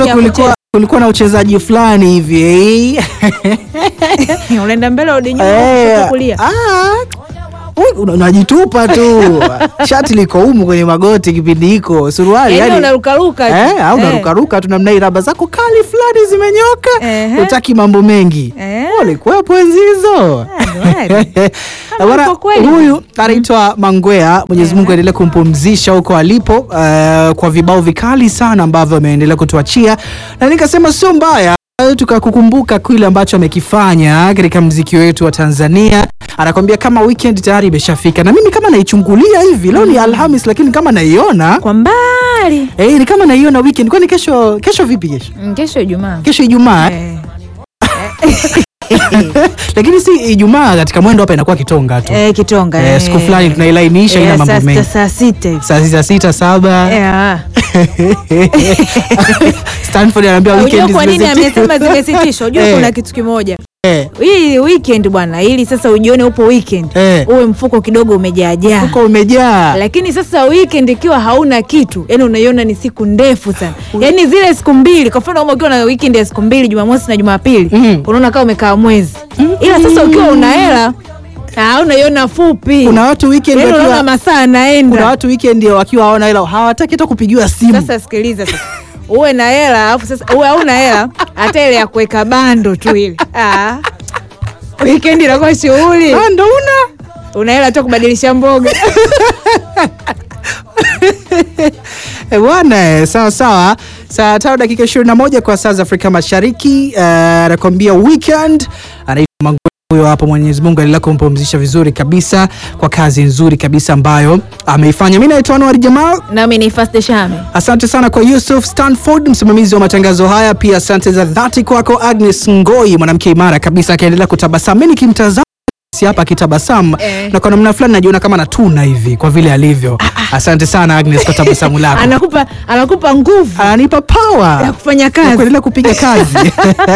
mwanzo ya kulikuwa kulikuwa na uchezaji fulani hivi eh. kucheza. unaenda mbele urudi nyuma Eh, kushoto kulia ah, u- una- unajitupa tu shati liko humu kwenye magoti kipindi hiko suruali Yaani yani- unarukaruka tu. Eh, au Eh. unarukaruka tu namna hii, raba zako kali fulani zimenyoka, Ehe. utaki mambo mengi. Eh. Ulikuwepo enzi hizo. Jamani. Bwana, uko kweli. huyu anaitwa Mangwea, Mwenyezi Mungu aendelee kumpumzisha huko alipo, eh, kwa vibao vikali sana ambavyo ameendelea kutuachia, na nikasema sio mbaya eh, tukakukumbuka kile ambacho amekifanya katika mziki wetu wa Tanzania. Anakwambia kama weekend tayari imeshafika, na mimi kama naichungulia hivi, leo ni Alhamis, lakini kama naiona kwa mbali Eh, ni kama naiona weekend. Kwani kesho kesho vipi kesho? Mm, kesho Ijumaa Kesho Ijumaa. eh? Eh. Lakini si Ijumaa katika mwendo hapa inakuwa kitonga tu. Eh, Kitonga Eh, eh. siku fulani tunailainisha ina Eh, mambo saa mengi. sita- saa sita hivi Saa sita sita saba. Eh, Stanford anaambia Unajua weekend kwa nini zimesitishwa. amesema zimesitishwa? Unajua Eh. kuna kitu kimoja Eh, hii weekend bwana, ili sasa ujione upo weekend Eh. uwe mfuko kidogo umejaajaa, Huko umejaa. lakini sasa weekend ikiwa hauna kitu, yani unaiona ni siku ndefu sana, yani zile siku mbili. Kwa mfano kama ukiwa na weekend ya siku mbili, Jumamosi na Jumapili, Mm. unaona kama umekaa mwezi, ila sasa ukiwa una hela ah, unaiona fupi, Kuna watu weekend yani unaona wakiwa masaa kuna anaenda. watu weekend wakiwa hawana hela hawataki hata kupigiwa simu. Sasa sikiliza sasa uwe na hela alafu sasa uwe hauna hela hata ile ya kuweka bando tu ile ah. Weekend inakuwa shughuli, Ah, ndo una una hela tu kubadilisha mboga Eh, bwana eh, sawa sawa. Saa tano dakika 21 kwa saa za Afrika Mashariki. eh, Anakuambia weekend anaitwa Mangwe huyo hapo. Mwenyezi Mungu aendelea kumpumzisha vizuri kabisa kwa kazi nzuri kabisa ambayo ameifanya. Mimi naitwa Anwar Jamal. nami ni Fast Shame. Asante sana kwa Yusuf Stanford, msimamizi wa matangazo haya. Pia asante za dhati kwako Agnes Ngoi, mwanamke imara kabisa, akaendelea kutabasamu. Mimi nikimtazama si hapa akitabasamu Eh. na kwa namna fulani najiona kama natuna hivi kwa vile alivyo. Asante sana Agnes kwa tabasamu lako, Anakupa anakupa nguvu ananipa power ya kufanya ya kazi. kuendelea kupiga kazi